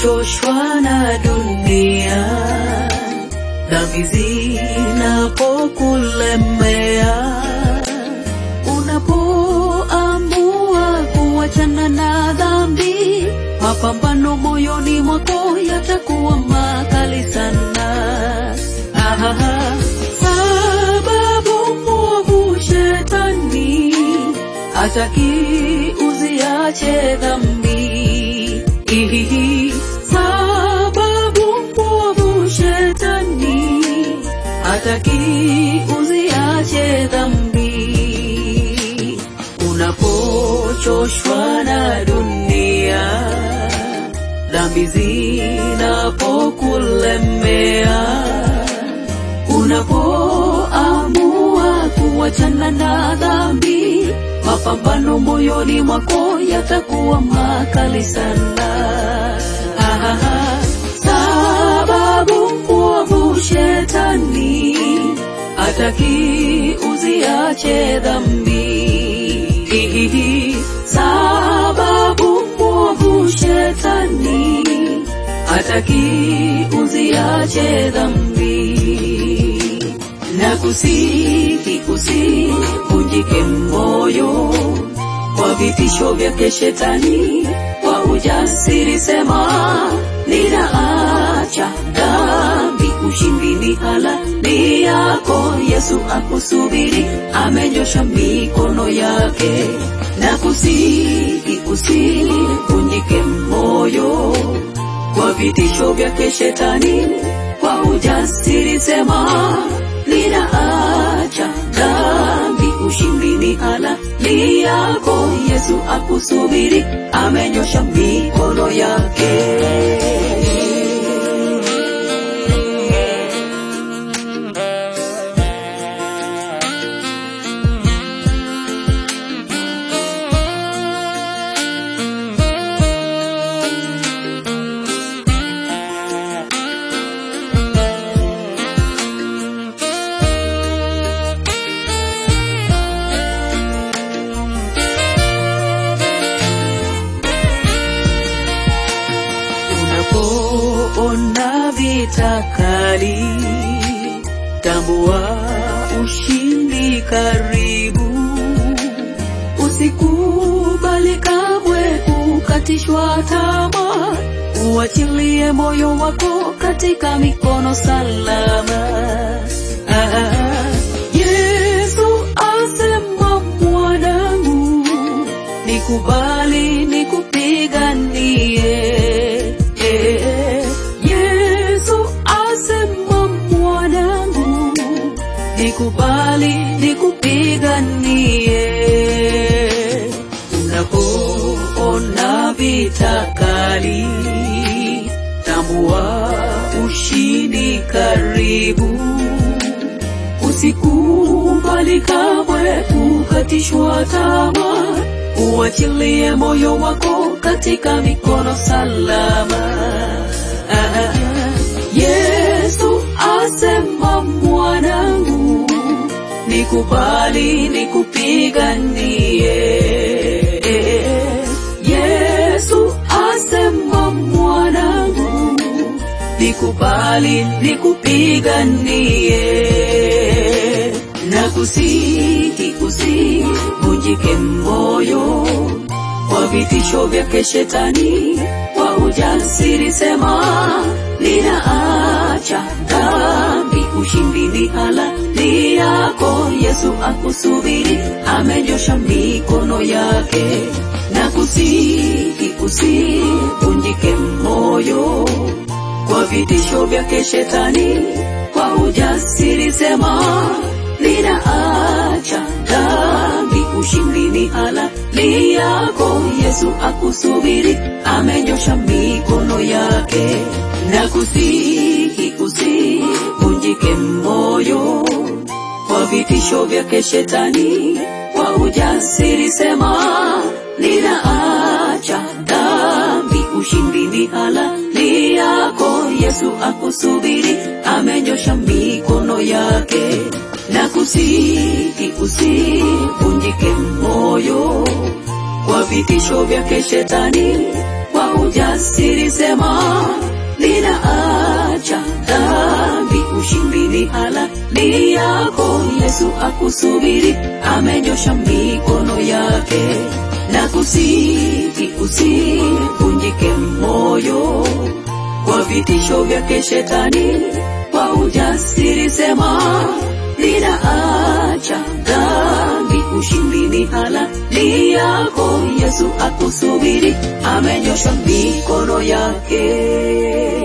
unapochoshwa na dunia, dhambi zinapokulemea, unapoamua kuachana na dhambi, mapambano moyoni mwako yatakuwa makali sana. Ahaha, sababu mwovu shetani hataki uziache dhambi. Ihihi, sababu mwovu shetani hataki uziache dhambi. Unapochoshwa na dunia, dhambi zinapokulemea, unapoamua kuachana na dhambi, mapambano moyoni mwako yatakuwa makali sana. Ahaha, sababu mwovu shetani hataki uziache dhambi. Hihihi, sababu mwovu shetani hataki uziache dhambi na kusihi usivunjike moyo kwa vitisho vyake shetani, kwa ujasiri sema ninaacha dhambi, ushindi ni halali yako. Yesu akusubiri, amenyosha mikono yake. Na kusihi usivunjike moyo kwa vitisho vyake shetani, kwa ujasiri sema ninaacha dhambi, ushindi ni halali yako. Yesu akusubiri, amenyosha mikono yake. Unapoona vita kali, tambua ushindi karibu. Usikubali kamwe kukatishwa tamaa, uachilie moyo wako katika mikono salama. Ah, Yesu asema mwanangu, nikubali nikupiganie. Eh, Yesu asema mwanangu, nikubali nikupiganie. Unapoona vita kali, tambua ushindi karibu. Usikubali kamwe kukatishwa tamaa, uachilie moyo wako katika mikono salama. Ah, Yesu asema mwanangu, nikubali nikupiganie. Yesu asema mwanangu, nikubali nikupiganie na kusihi usivunjike moyo kwa vitisho vyake shetani, kwa ujasiri sema ninaacha dhambi, ushindi ni halali yako. Yesu akusubiri, amenyosha mikono yake na kusihi usivunjike moyo kwa vitisho vyake shetani, kwa ujasiri sema ninaacha dhambi, ushindi ni halali yako. Yesu akusubiri, amenyosha mikono yake na kusihi usivunjike moyo kwa vitisho vyake shetani, kwa ujasiri sema ninaacha dhambi, ushindi ni halali yako. Yesu akusubiri, amenyosha mikono yake na kusihi usivunjike moyo kwa vitisho vyake shetani, kwa kwa ujasiri sema ninaacha dhambi ushindi ni halali yako yesu akusubiri amenyosha mikono yake na kusiti usivunjike moyo kwa vitisho vyake shetani kwa ujasiri sema ninaacha dhambi ushindi ni halali yako yesu akusubiri amenyosha mikono yake